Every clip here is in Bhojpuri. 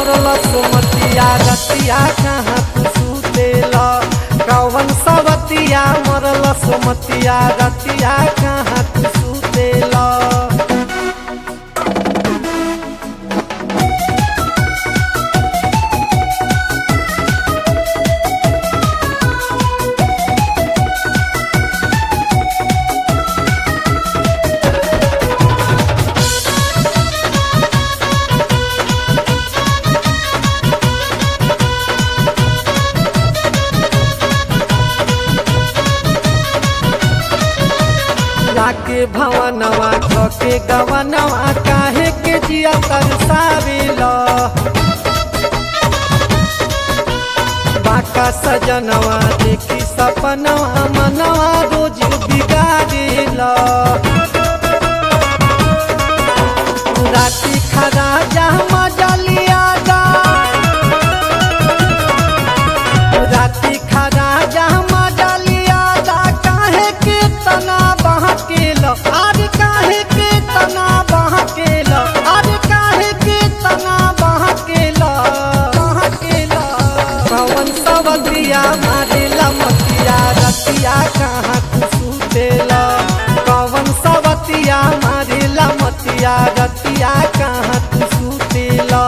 मरल सुमतिया रतिया कहाँ तू सुतेला कवन सवतिया मरल सुमतिया रतिया कहाँ तू सुतेला लाके भवनवा के गवनवा काहे के जिया तरसावेला बाका सजनवा देखी सपनवा मनवा रोज बिगाड़ेला राती खरा जा मजलिया जा राती खरा जा मजलिया जा काहे के तना बहकेल अरे काहे के तना बहकेल अरे काहे के तना बहकेल बहकेल पवन सवतिया मारेला मतिया रतिया कहाँ तू सुतेला कवन सवतिया मारेला मतिया रतिया कहाँ तू सुतेला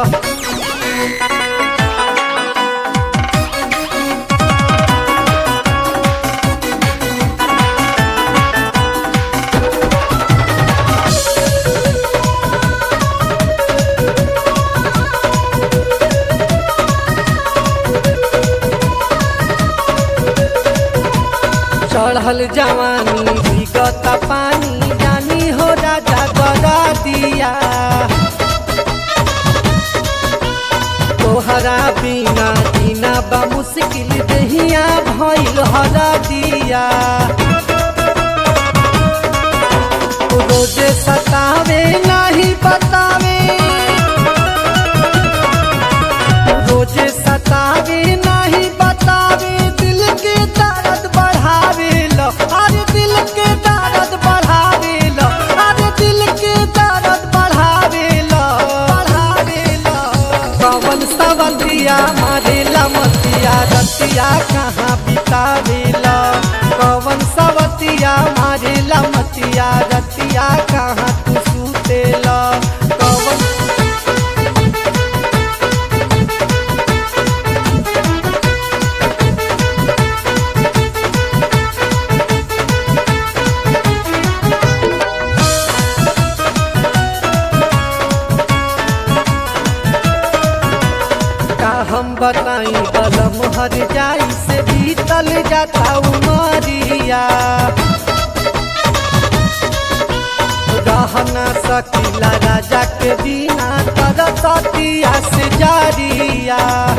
चढ़ल जवानी विगत पानी जानी हो राजा गदा दिया तोहरा बिना जीना बा मुश्किल दहिया भइल हरा दिया रोजे सतावे नहीं बतावे रोजे सतावे नहीं बतावे दिल के दर्द बढ़ावे लो अरे दिल के दर्द बढ़ावे लो अरे दिल के दर्द बढ़ावे लो बढ़ावे लो पवन सवतिया मारेला मतिया रतिया कहाँ बितावेला पवन सवतिया मारेला मतिया रतिया कहाँ तू सुतेला पवन का हम बताई बलम हर जाई से बीतल जाता उमरिया रहना सकीला राजा के बिना तरसतिया से जारिया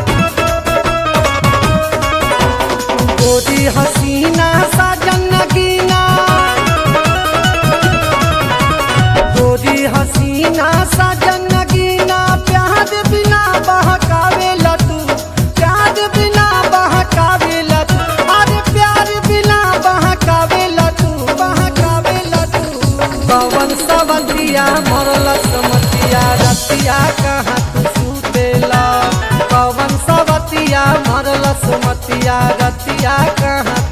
गोरी हसीना साजन नगीना गोरी हसीना साजन नगीना प्यार बिना बहकावे लतू प्यार बिना बहकावे लतू अरे प्यार बिना बहकावे लतू बहकावे लतू पवन सवतिया मरल समतिया रतिया कहाँ तू सुतेला पवन सवतिया मरल सुमतिया रतिया कहाँ